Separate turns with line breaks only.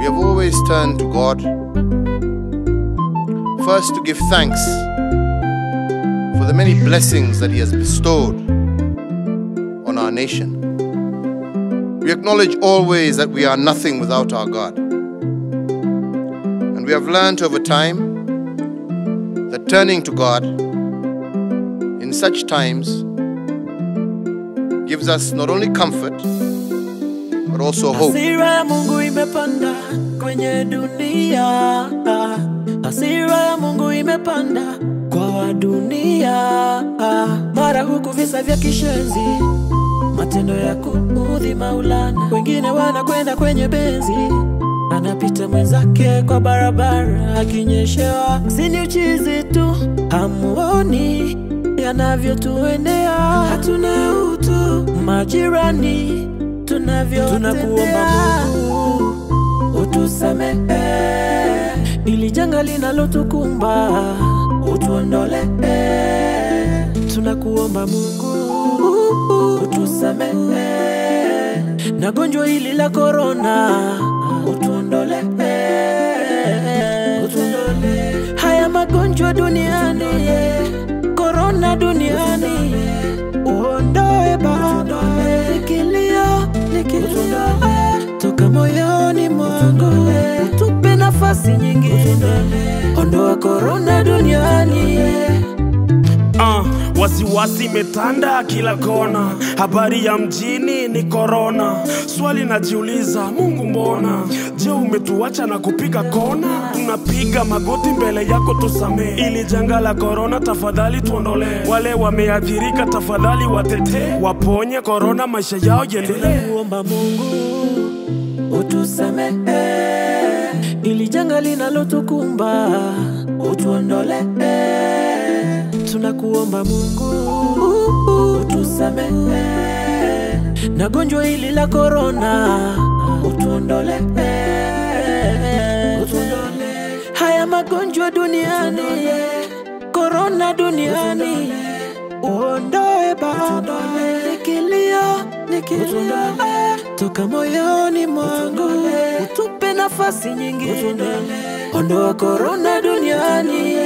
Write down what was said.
have always turned to God first to give thanks for the many blessings that He has bestowed on our nation. We acknowledge always that we are nothing without our God. And we have learned over time that turning to God in such times gives us not only comfort but also hope.
Hasira ya Mungu imepanda kwenye dunia, hasira ya Mungu imepanda kwa wa dunia, mara huku visa vya kishenzi, matendo ya kuudhi Maulana, wengine wanakwenda kwenye benzi anapita mwenzake kwa barabara akinyeshewa, si ni uchizi tu, hamuoni yanavyotuendea, hatuna utu majirani tunavyo tunakuomba Mungu utusamehe ili janga linalotukumba utuondole tunakuomba Mungu utusamehe na gonjwa hili la korona utuondole utuondole haya magonjwa duniani korona duniani uondoe Baba kilio nikilio toka moyoni mwangu utupe nafasi nyingine ondoa korona duniani
Ah, wasiwasi imetanda kila kona, habari ya mjini ni korona. Swali najiuliza, Mungu mbona? Je, umetuacha na kupiga kona? Tunapiga magoti mbele yako, tusamee ili janga la korona, tafadhali tuondolee. Wale wameathirika, tafadhali watetee, waponye korona, maisha yao yendelee.
kuomba Mungu utusamehe ili janga linalotukumba utuondole. Tunakuomba Mungu utusamehe na gonjwa hili la korona utuondole, utuondole haya magonjwa duniani, korona duniani uondoe Baba, nikilio nikilio toka moyoni mwangu, utupe nafasi nyingine, ondoa korona duniani.